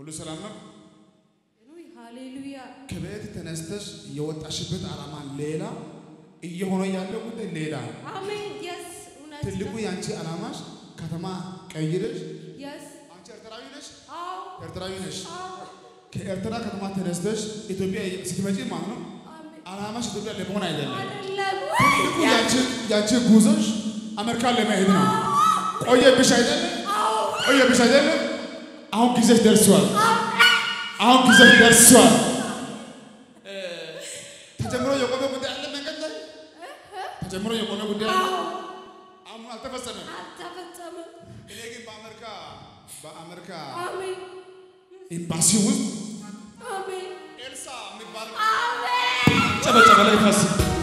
ሁሉ ሰላም ነው። ውይ ሃሌሉያ ከቤት ተነስተሽ የወጣሽበት ዓላማ ሌላ፣ እየሆነ ያለው ጉዳይ ሌላ። አሜን የስ እውነት ትልቁ የአንቺ ዓላማሽ ከተማ ቀይረሽ የስ አንቺ ኤርትራዊ ነሽ፣ አዎ ኤርትራዊ ነሽ። አዎ ከኤርትራ ከተማ ተነስተሽ ኢትዮጵያ ስትመጪ ማለት ነው አሜን ዓላማሽ ኢትዮጵያ ለመሆን አይደለም። አይደለም ትልቁ ያንቺ ያንቺ ጉዞሽ አሜሪካን ለመሄድ ነው። ቆየብሽ አይደለም? ቆየብሽ አይደለም? አሁን ጊዜሽ ደርሷል። አሁን ጊዜሽ ደርሷል። እ፣ ተጀምሮ የቆመ ጉዳይ አለ መንገድ ላይ ተጀምሮ የቆመ ጉዳይ አለ። አሁን አልተፈጸመም። አልተፈጸመም እኔ ግን በአሜሪካ በአሜሪካ አሜን ኤምባሲ ውስጥ አሜን ኤልሳ የሚባል አሜን ጨበጨበ ላይ ታስ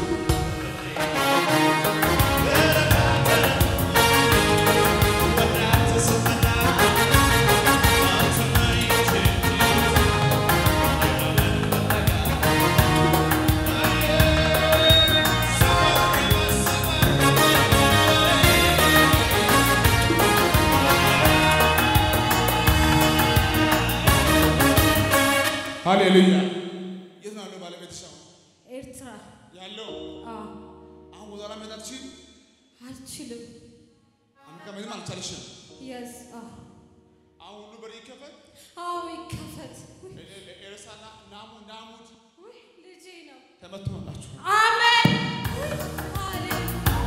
ሃሌሉያ። የት ነው ያለው ባለቤትሽ አሁን ኤርትራ ያለው? አዎ አሁን ወደኋላ መሄድ አትችይም? አልችልም አሜሪካ መሄድም አልቻልሽም። የስ አዎ አሁን ሁሉ በር ይከፈት። አዎ ይከፈት ውይ ኤርሳና ናሙ ናሙድ ውይ ልጄ ነው ተመትቶላችሁ አሜን ውይ ሃሌሉያ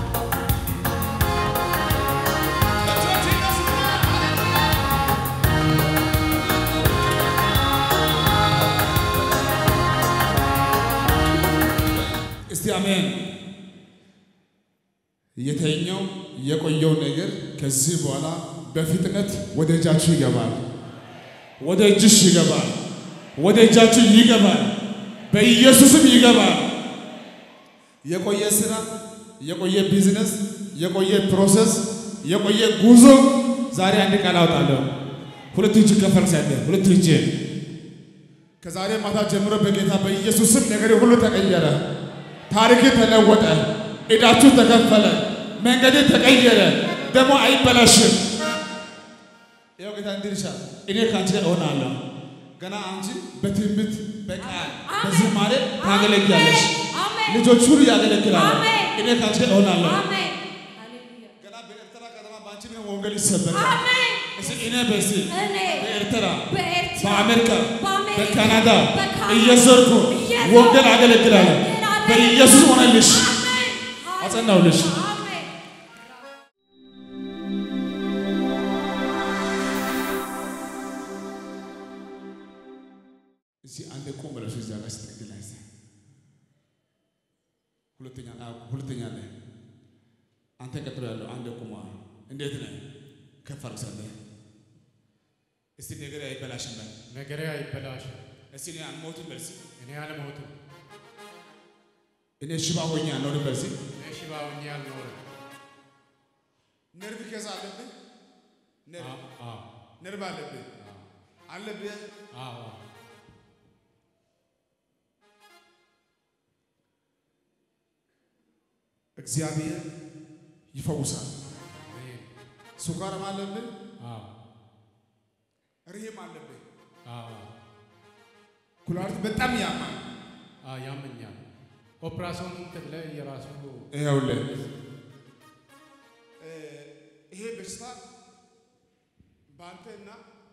እስቲ አሜን። የተኛው የቆየው ነገር ከዚህ በኋላ በፍጥነት ወደ እጃችሁ ይገባል። ወደ እጅሽ ይገባል። ወደ እጃችሁ ይገባል። በኢየሱስም ይገባል። የቆየ ስራ፣ የቆየ ቢዝነስ፣ የቆየ ፕሮሰስ፣ የቆየ ጉዞ ዛሬ አንድ ቃል አውጣለሁ። ሁለት እጅ ከፈርስ ያለ ሁለት እጅ ከዛሬ ማታ ጀምሮ በጌታ በኢየሱስም ነገር ሁሉ ተቀየረ። ታሪክ ተለወጠ። ዕዳችሁ ተከፈለ። መንገድ ተቀየረ። ደግሞ አይበላሽም። ያው ጌታ እንዲህ ይልሻል፣ እኔ ከአንቺ ጋር እሆናለሁ። ገና አንቺ በትምህርት በቃል በዝማሬ ታገለግያለሽ። አሜን ልጆች ሁሉ ያገለግላሉ። አሜን። እኔ ከአንቺ ጋር እሆናለሁ። አሜን ሃሌሉያ ገና በኤርትራ ከተማ በአንቺ ምክንያት ወንጌል ይሰበካል። አሜን እስኪ እኔ በሲ እኔ በኤርትራ በኤርትራ በአሜሪካ በአሜሪካ በካናዳ በካናዳ እየዘርኩ እየዞርኩ ወንጌል አገለግላለሁ። ወንጌል አገለግላለሁ። በኢየሱስ ሆነልሽ። አሜን አጸናውልሽ። አሜን እዚህ አንድ ቁም ብለሽ እዚያ ጋር ስትግል ላይ እዚያ ሁለተኛ አዎ፣ ሁለተኛ ላይ አንተ ቀጥሎ ያለው አንድ ቁማ እንዴት ነህ? ከፍ አድርግ ሰለህ እስቲ ነገር አይበላሽም በል ነገሬ አይበላሽም። እስቲ እኔ አልሞትም በል እስቲ እኔ አልሞትም። እኔ ሽባ ሆኜ አልኖርም በል እስቲ እኔ ሽባ ሆኜ አልኖርም። ነርቭ ከዛ አለብህ ነርቭ አዎ፣ አዎ፣ ነርቭ አለብህ አለብህ አዎ። እግዚአብሔር ይፈውሳል። አሜን። ስኳርም አለብህ አዎ፣ ርህም አለብህ አዎ፣ ኩላሊት በጣም ያማል። አዎ፣ ያመኛል። ኦፕራሲዮን ተብለ የራሱ ይኸውልህ እ ይሄ በሽታ በአንተና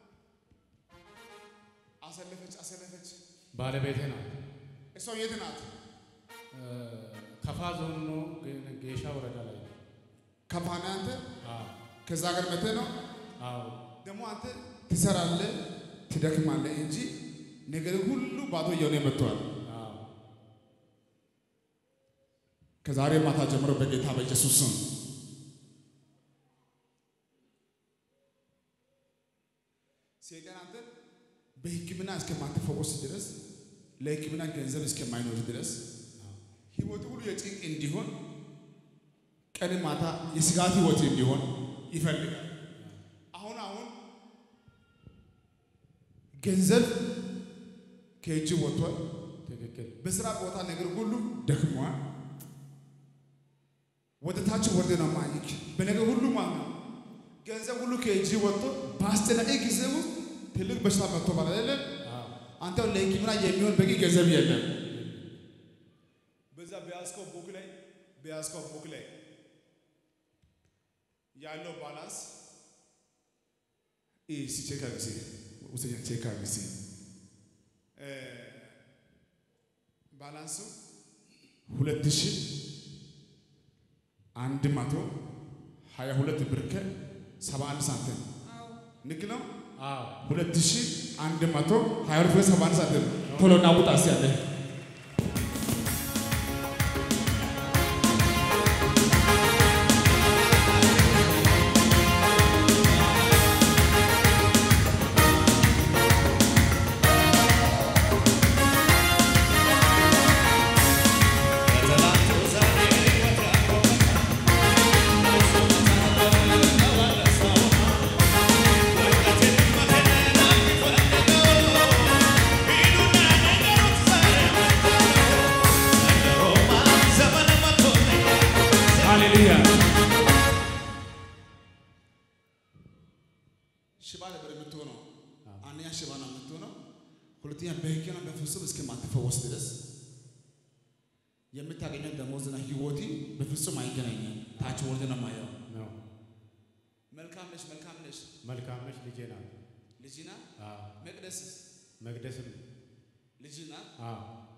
አሰለፈች አሰለፈች ባለቤቴ ናት። እሷ የት ናት? እ፣ ከፋ ዞን ነው ግን ጌሻ ወረዳ ላይ ነው። ከፋና አንተ አዎ፣ ከዛ ሀገር መጥተህ ነው አዎ፣ ደግሞ አንተ ትሰራለህ ትደክማለህ እንጂ ነገር ሁሉ ባዶ እየሆነ መጥቷል። አዎ። ከዛሬ ማታ ጀምሮ በጌታ በኢየሱስ ስም ሰይጣን አንተ በሕክምና እስከማትፈወስ ድረስ ለሕክምና ገንዘብ እስከማይኖር ድረስ ህይወት ሁሉ የጭንቅ እንዲሆን ቀን ማታ የስጋት ህይወት እንዲሆን ይፈልጋል። አሁን አሁን ገንዘብ ከእጅ ወጥቷል። ትክክል። በስራ ቦታ ነገር ሁሉ ደክሟል። ወደ ታች ወርደ ነው ማይክ በነገር ሁሉ ማለት ነው። ገንዘብ ሁሉ ከእጅ ወጥቶ በአስጨናቂ ጊዜ ውስጥ ትልቅ በሽታ መጥቶ ማለት አይደለም አዎ አንተ ለሕክምና የሚሆን በቂ ገንዘብ የለም። በዛ በያዝከው ቡክ ላይ በያዝከው ቡክ ላይ ያለው ባላንስ ይህ ሲቼክ አርግ እስኪ ውሰኛ ቼክ አርግ እስኪ እ ባላንሱ ሁለት ሺህ አንድ መቶ ሀያ ሁለት ብር ከሰባ አንድ ሳንቲም ንክ ነው። አዎ ሁለት ሺህ አንድ መቶ ሀያ ሁለት ብር ሰባ አንድ ሳንቲም ቶሎ እናውጣ እስኪ ያለ ሃሌሉያ ሽባ ነበር የምትሆነው። አንደኛ ሽባ ነው የምትሆነው። ሁለተኛ በሕግና በፍጹም እስከማትፈወስ ድረስ የምታገኘው ደሞዝና ህይወቲ በፍጹም አይገናኝም። ታች ወርድ ነው የማየው። ነው መልካም ነሽ፣ መልካም ነሽ፣ መልካም ነች ልጄ ናት። ልጅና አዎ መቅደስ መቅደስም ልጅና አዎ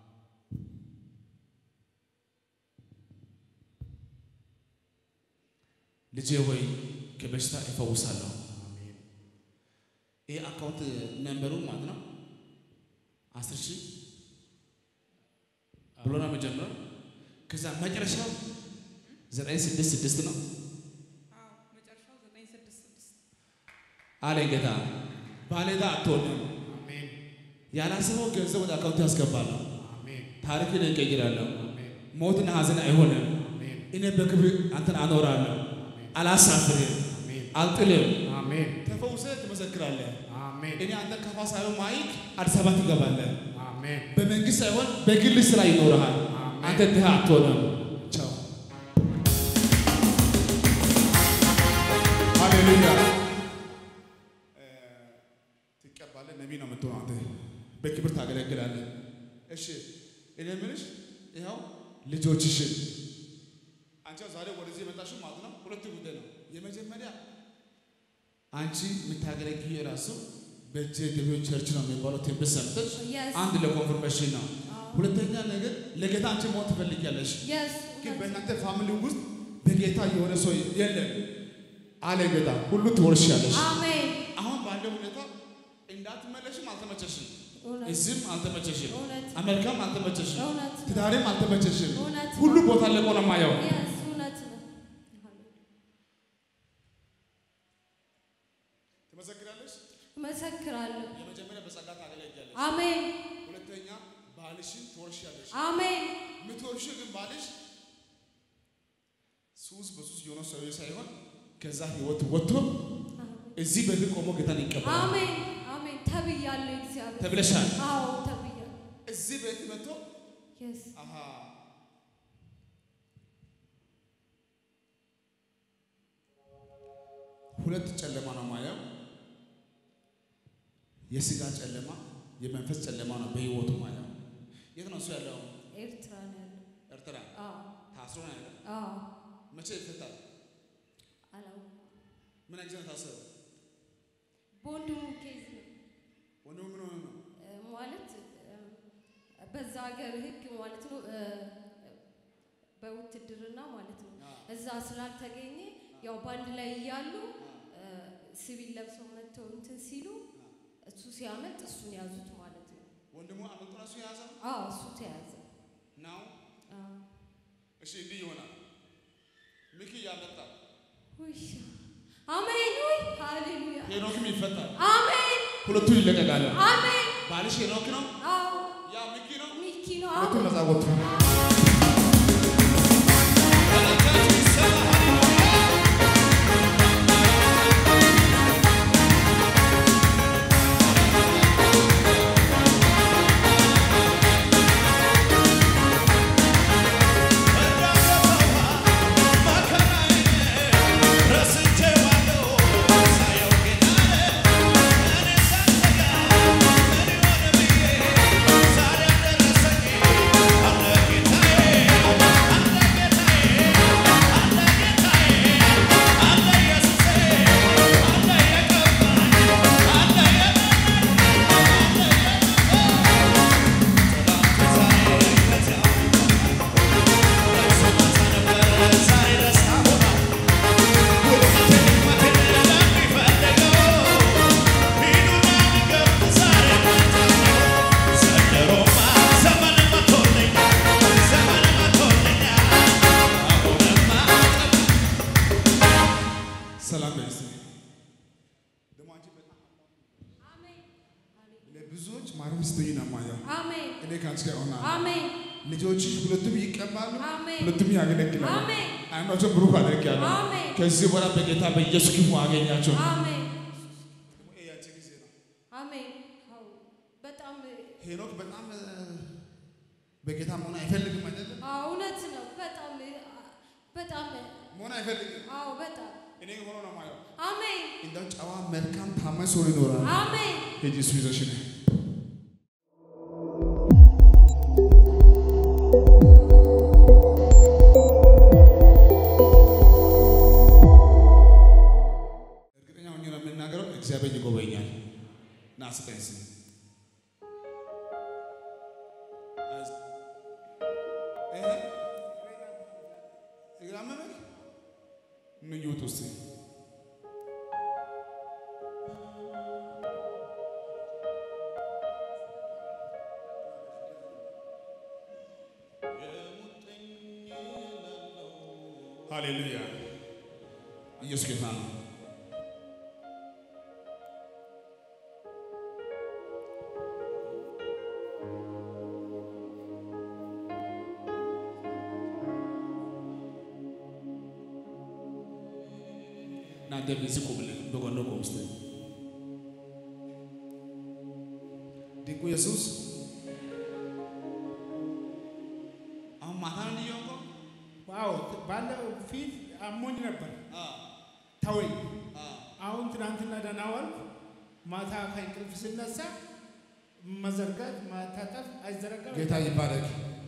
ልጄ ወይ ከበሽታ እፈውሳለሁ። አሜን ይህ አካውንት ነንበሩ ማለት ነው አስር ሺህ ብሎ ነው የመጀመሪያው። ከዛ መጨረሻው ዘጠኝ ስድስት ስድስት ነው መጨረሻው ዘጠኝ ስድስት ስድስት አለ ጌታ። ባለዕዳ አትሆንም። አሜን ያላሰበው ገንዘብ ወደ አካውንት ያስገባለሁ። አሜን ታሪክን እቀይራለሁ። አሜን ሞትና ሐዘን አይሆንም። አሜን እኔ በክብር አንተን አኖራለሁ። አላሳፍርም፣ አሜን አልጥልም። አሜን ተፈውሰህ ትመሰክራለህ። አሜን እኔ አንተ ከፋ ሳይሆን ማይክ አዲስ አበባ ትገባለህ። አሜን በመንግስት ሳይሆን በግል ስራ ይኖርሃል። አሜን። አንተ ድሃ አትሆንም። ቻው ሃሌሉያ። ትቀባለህ። ነቢይ ነው የምትሆነው አንተ በክብር ታገለግላለህ። እሺ እኔ የምልሽ ይኸው ልጆችሽን አንቺ ዛሬ ወደዚህ የመጣሽው ማለት ነው ሁለት ጉዳይ ነው። የመጀመሪያ አንቺ የምታገለግዪ የራሱ በእጄ ገቢዎች ቸርች ነው የሚባለው ትንቢት ሰምተሽ Yes. አንድ ለኮንፈርሜሽን ነው። ሁለተኛ ነገር ለጌታ አንቺ መሆን ትፈልጊያለሽ፣ የስ ግን በእናንተ ፋሚሊ ውስጥ በጌታ የሆነ ሰው የለም አለ ጌታ። ሁሉ ትወርሻለሽ። አሜን አሁን ባለው ሁኔታ እንዳትመለሽም አልተመቸሽም፣ እውነት እዚህም አልተመቸሽም፣ እውነት አሜሪካም አልተመቸሽም፣ እውነት ትዳሬም አልተመቸሽም። እውነት ሁሉ ቦታ ለቆ ነው የማየው። የስ እውነት ነው ትመሰክራለሽ። እመሰክራለሁ የመጀመሪያ በጸጋ ታገለግያለሽ፣ አሜን ሁለተኛ ባልሽን ትወርሻለሽ። አሜን የምትወርሽ ግን ባልሽ ሱስ በሱስ የሆነ ሰው ሳይሆን ከዛ ህይወት ወጥቶ እዚህ በዚህ ቆሞ ጌታን ይቀበላል። አሜን አሜን ተብያለሁ እግዚአብሔር ተብለሻል። አዎ ተብያለሁ እዚህ ቤት መጥቶ የስ አሃ ሁለት ጨለማ ነው ማየው። የስጋ ጨለማ፣ የመንፈስ ጨለማ ነው በህይወቱ ማየው። የት ነው እሱ ያለው? ኤርትራ ነው ያለው ኤርትራ አዎ ታስሮ ነው ያለው። አዎ መቼ ይፈታል? አላውቅም ምን ጊዜ ነው ታሰረ? በወንድሙ ኬዝ ነው ወንድሙ ምን ሆነ ነው? እ፣ ማለት እ፣ በዛ ሀገር ህግ ማለት ነው እ፣ በውትድርና ማለት ነው እዛ ስላልተገኘ ያው በአንድ ላይ እያሉ እ፣ ሲቪል ለብሰው መጥተው እንትን ሲሉ እሱ ሲያመልጥ እሱን ያዙት ማለት ነው። ወንድሙ አመልጦ ነው እሱ የያዘው አዎ እሱ ተያዘ። ነው። አዎ እሺ እንዲህ ይሆናል። ሚኪ ያመጣል፣ ውይ አሜን። ውይ ሃሌሉያ ሄኖክም ይፈታል። አሜን ሁለቱ ይለቀቃሉ። አሜን። ባልሽ ሄኖክ ነው፣ አዎ ያ ሚኪ ነው። ሚኪ ነው። ሁለቱ አዎ ነፃ ወጡ። ረስቼዋለሁ ሳየው ጌታዬ እኔ ብዙዎች ማረፍ ስትይ ነው የማየው። አሜን እኔ ከአንቺ ጋር እሆናለሁ። አሜን ልጆችሽ ሁለቱም ይቀባሉ፣ አሜን ሁለቱም ያገለግላሉ። አሜን አይምሯቸውን ብሩክ አድርጌያለሁ። አሜን ከዚህ በኋላ በጌታ በኢየሱስ ክፉ አገኛቸው። አሜን ይሄ ያንቺ ጊዜ ነው። አሜን አዎ በጣም ሄኖክ በጣም እ፣ በጌታ መሆን አይፈልግም አይደለም? አዎ እውነት ነው በጣም በጣም መሆን አይፈልግም። አዎ በጣም እኔ ሆኖ ነው የማየው። አሜን እንደው ጨዋ፣ መልካም፣ ታማኝ ሰው ይኖራል። አሜን ሂጂ እሱ ይዘሽ ነይ። እርግጠኛ ሆኜ ነው የምናገረው፣ እግዚአብሔር ይጎበኛል። ና ስጠኝ እስኪ። ይሄ እግር አመመህ? ኑ ይውጡ እስኪ። ሃሌሉያ! ኢየሱስ ጌታ ነው። እናንተ በዚህ ቁምልን፣ በጎን ቁም እስቲ። ድንቁ ኢየሱስ አሁን ማታ ነው እንዲየው ዋው ባለው ፊት አሞኝ ነበር ተወኝ። አሁን ትናንትና ደህና ዋልኩ። ማታ ከእንቅልፍ ስነሳ መዘርጋት ማታጠፍ አይዘረጋም። ጌታ ይባረክ።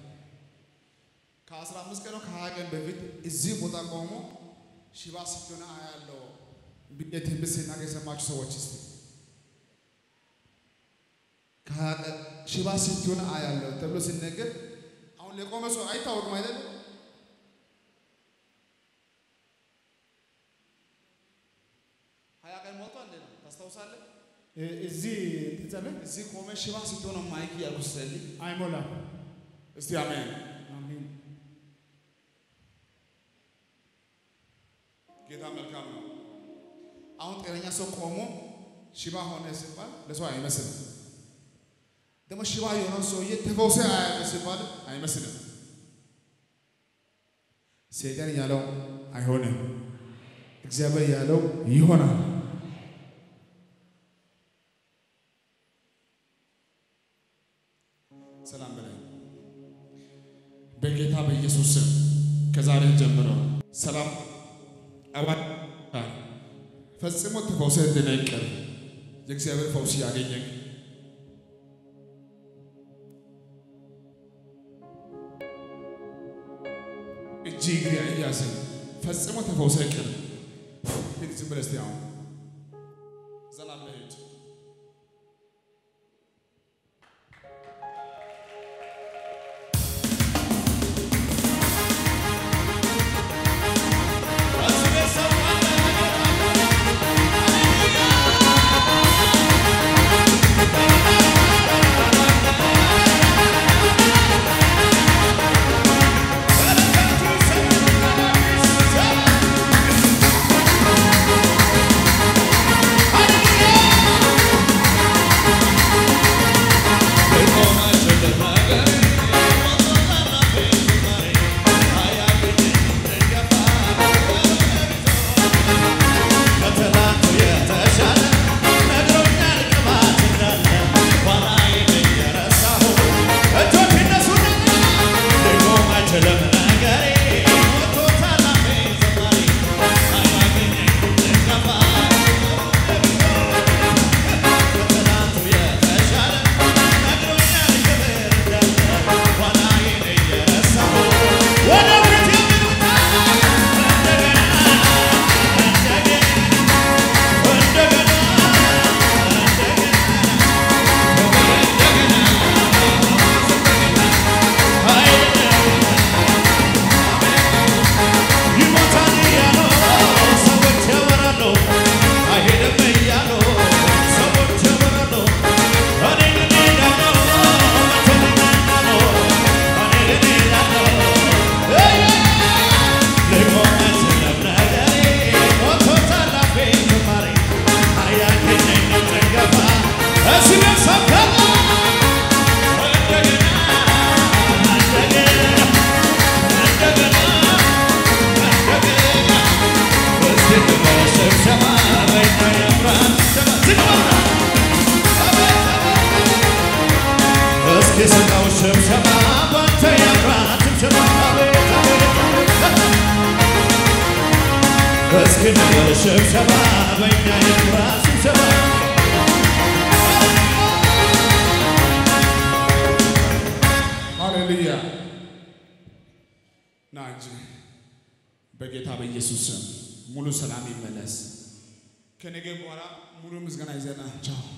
ከአስራ አምስት ቀን ነው ከሀያ ቀን በፊት እዚህ ቦታ ቆሞ ሽባ ስትሆን አያለው ብዬ ትንቢት ሲናገር የሰማችሁ ሰዎች እስቲ ከሀያ ቀን ሽባ ስትሆን አያለው ተብሎ ሲነገር አሁን ለቆመ ሰው አይታወቅም አይደለም? ሀያ ቀን ሞልቷል እንዴ ነው ታስታውሳለህ? እ- እዚህ ትጸልይ እዚህ ቆመ ሽባ ስትሆን ማይክ እያልኩ ስጸልይ አይሞላም። እስቲ አሜን። አሜን። ጌታ መልካም ነው። አሁን ጤነኛ ሰው ቆሞ ሽባ ሆነ ሲባል ለሰው አይመስልም። ደግሞ ሽባ የሆነው ሰውዬ ተፈውሰ አያለ ሲባል አይመስልም። ሰይጣን ያለው አይሆንም፣ እግዚአብሔር ያለው ይሆናል። ሰላም በላይ በጌታ በኢየሱስ ስም ከዛሬ ጀምሮ ሰላም አባ ፈጽሞ ተፈውሰ እንድነቅር የእግዚአብሔር ፈውስ ያገኘን እጅ እግሬ አያዝም ፈጽሞ ተፈውሰ ቅር ሂድ ዝም ብለህ እስቲ አሁን ዘና ብለህ ሂድ። Thank እስክንድር ስብሰባ በእኛ ይኩራ ስብሰባ ሃሌሉያ ና እንጂ በጌታ በኢየሱስ ስም ሙሉ ሰላም ይመለስ። ከነገ በኋላ ሙሉ ምስጋና ይዘና ቻው